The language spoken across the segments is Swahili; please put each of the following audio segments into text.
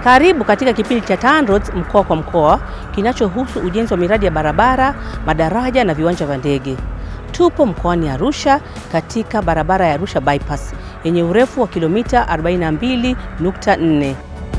Karibu katika kipindi cha TANROADS mkoa kwa mkoa kinachohusu ujenzi wa miradi ya barabara, madaraja na viwanja vya ndege. Tupo mkoani Arusha katika barabara ya Arusha bypass yenye urefu wa kilomita 42.4.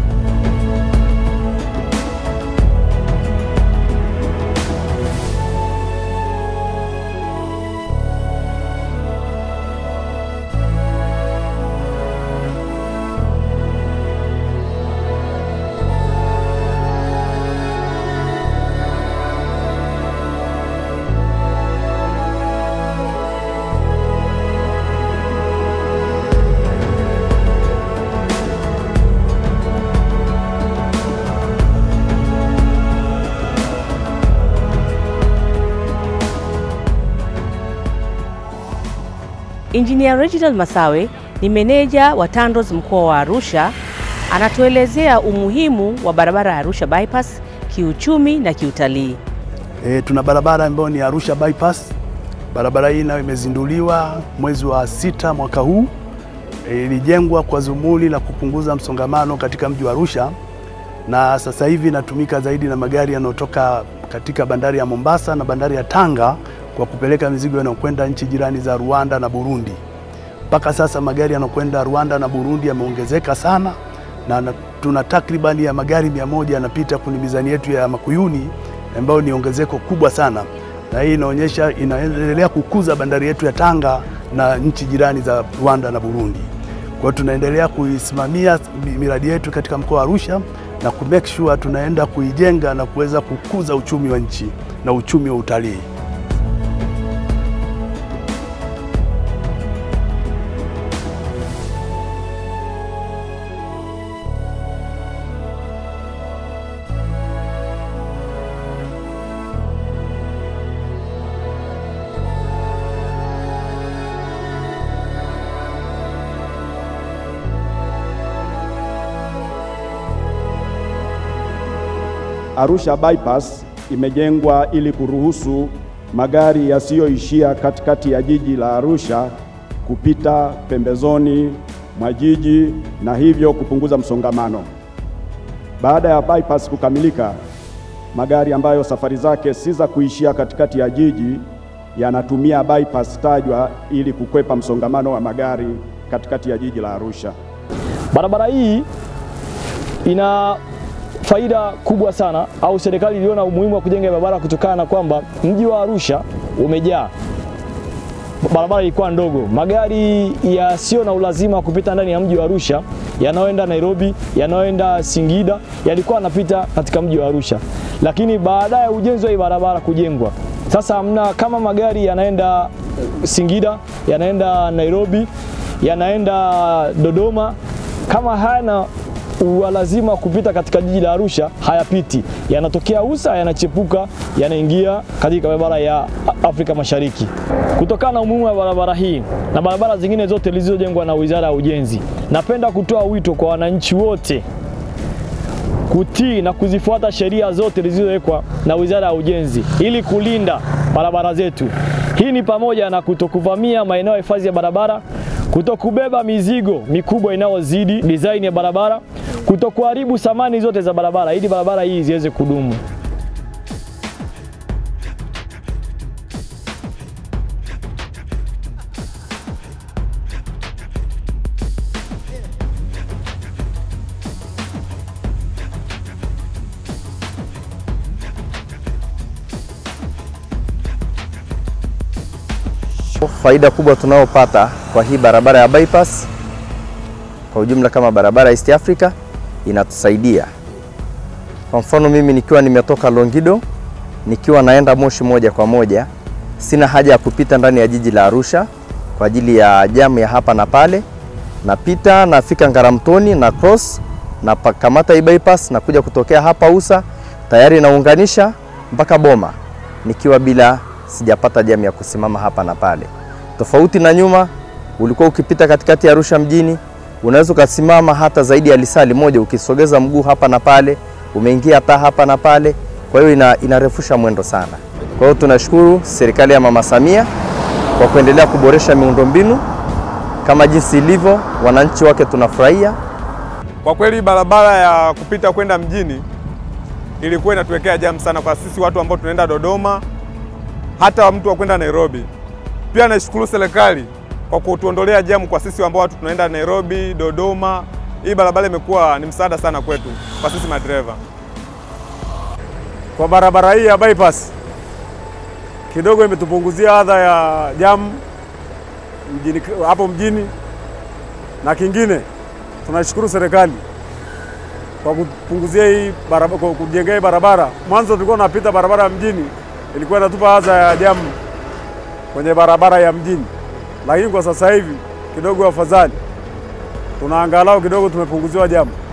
Engineer Reginald Masawe ni meneja wa TANROADS mkoa wa Arusha, anatuelezea umuhimu wa barabara ya Arusha bypass kiuchumi na kiutalii. E, tuna barabara ambayo ni Arusha bypass. Barabara hii nayo imezinduliwa mwezi wa sita mwaka huu. E, ilijengwa kwa dhumuni la kupunguza msongamano katika mji wa Arusha na sasa hivi inatumika zaidi na magari yanayotoka katika bandari ya Mombasa na bandari ya Tanga kwa kupeleka mizigo inayokwenda nchi jirani za Rwanda na Burundi. Mpaka sasa magari yanayokwenda Rwanda na Burundi yameongezeka sana na na tuna takribani ya magari mia moja yanapita kwenye mizani yetu ya Makuyuni ambayo ni ongezeko kubwa sana, na hii inaonyesha inaendelea kukuza bandari yetu ya Tanga na nchi jirani za Rwanda na Burundi. Kwa hiyo tunaendelea kuisimamia miradi yetu katika mkoa wa Arusha na ku make sure tunaenda kuijenga na kuweza kukuza uchumi wa nchi na uchumi wa utalii. Arusha bypass imejengwa ili kuruhusu magari yasiyoishia katikati ya jiji la Arusha kupita pembezoni mwa jiji na hivyo kupunguza msongamano. Baada ya bypass kukamilika, magari ambayo safari zake si za kuishia katikati ya jiji yanatumia bypass tajwa ili kukwepa msongamano wa magari katikati ya jiji la Arusha. Barabara hii ina faida kubwa sana au serikali iliona umuhimu wa kujenga barabara kutokana na kwamba mji wa Arusha umejaa. Barabara ilikuwa ndogo, magari yasiyo na ulazima wa kupita ndani ya mji wa Arusha yanayoenda Nairobi, yanayoenda Singida yalikuwa yanapita katika mji wa Arusha, lakini baada ya ujenzi wa hii barabara kujengwa, sasa hamna kama magari yanaenda Singida, yanaenda Nairobi, yanaenda Dodoma, kama hayana walazima kupita katika jiji la Arusha hayapiti, yanatokea Usa, yanachepuka, yanaingia katika barabara ya Afrika Mashariki. Kutokana na umuhimu wa barabara hii na barabara zingine zote zilizojengwa na Wizara ya Ujenzi, napenda kutoa wito kwa wananchi wote kutii na kuzifuata sheria zote zilizowekwa na Wizara ya Ujenzi ili kulinda barabara zetu. Hii ni pamoja na kutokuvamia maeneo ya hifadhi ya barabara, kutokubeba mizigo mikubwa inayozidi design ya barabara, kutokuharibu samani zote za barabara ili barabara hii ziweze kudumu. Faida kubwa tunayopata kwa hii barabara ya bypass kwa ujumla kama barabara East Africa inatusaidia. Kwa mfano mimi nikiwa nimetoka Longido nikiwa naenda Moshi moja kwa moja, sina haja ya kupita ndani ya jiji la Arusha kwa ajili ya jamu ya hapa na pale. Napita nafika Ngaramtoni na cross na kamata hii bypass na kuja kutokea hapa Usa, tayari naunganisha mpaka Boma nikiwa bila sijapata jamu ya kusimama hapa na pale. Tofauti na nyuma, ulikuwa ukipita katikati ya Arusha mjini, unaweza ukasimama hata zaidi ya lisali moja ukisogeza mguu hapa na pale, umeingia taa hapa na pale. Kwa hiyo ina, inarefusha mwendo sana. Kwa hiyo tunashukuru serikali ya Mama Samia kwa kuendelea kuboresha miundombinu kama jinsi ilivyo, wananchi wake tunafurahia. Kwa kweli barabara ya kupita kwenda mjini ilikuwa inatuwekea jamu sana kwa sisi watu ambao tunaenda Dodoma, hata mtu wa kwenda Nairobi. Pia naishukuru serikali kwa kutuondolea jamu kwa sisi ambao watu tunaenda Nairobi, Dodoma. Hii barabara imekuwa ni msaada sana kwetu kwa sisi madereva. Kwa barabara hii ya bypass kidogo imetupunguzia adha ya jamu mjini, hapo mjini, na kingine tunashukuru serikali kwa kupunguzia hii barabara, kwa kujengea hii barabara. Mwanzo tulikuwa tunapita barabara ya mjini, ilikuwa inatupa adha ya jamu kwenye barabara ya mjini, lakini kwa sasa hivi kidogo afadhali, tunaangalau kidogo tumepunguziwa jamu.